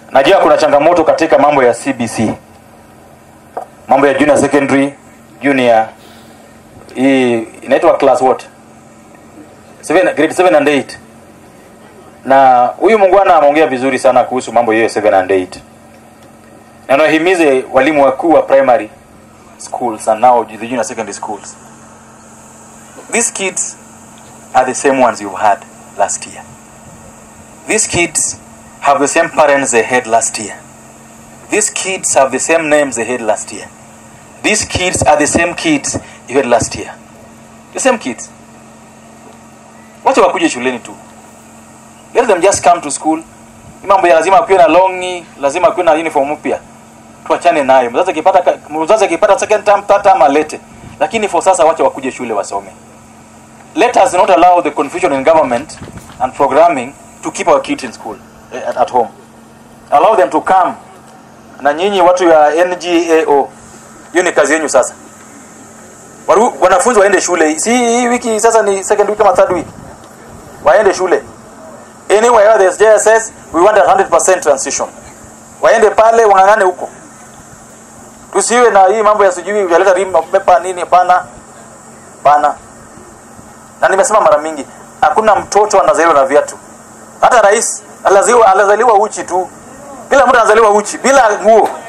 Najua kuna changamoto katika mambo ya CBC, mambo ya junior secondary, junior hii inaitwa class what? Seven, grade 7 and 8. Na huyu mungwana ameongea vizuri sana kuhusu mambo hiyo 7 and 8. Na nawahimize walimu wakuu wa primary schools and now the junior secondary schools. These kids are the same ones you've had last year. These kids have the same parents they had last year. These kids have the same names they had last year. These kids are the same kids you had last year. The same kids. Wacha wakuje shuleni tu. Let them just come to school. Hii Mambo ya lazima kuwe na longi, lazima kuwe na uniform mpya. Tuachane nayo. Mzazi akipata ka- mzazi akipata second term, third term alete. Lakini for sasa wacha wakuje shule wasome. Let us not allow the confusion in government and programming to keep our kids in school eh, at, at home. Allow them to come. Na nyinyi watu ya NGAO, hiyo ni kazi yenu sasa. Waru, wanafunzi waende shule. Si hii wiki sasa ni second week ama third week. Waende shule. Anywhere where there's JSS, we want a 100% transition. Waende pale wang'ang'ane huko. Tusiwe na hii mambo ya sijui ujaleta rim pepa nini pana. Pana. Na nimesema mara mingi, hakuna mtoto anazaliwa na viatu. Hata rais anazaliwa anazaliwa uchi tu. Kila mtu anazaliwa uchi bila nguo.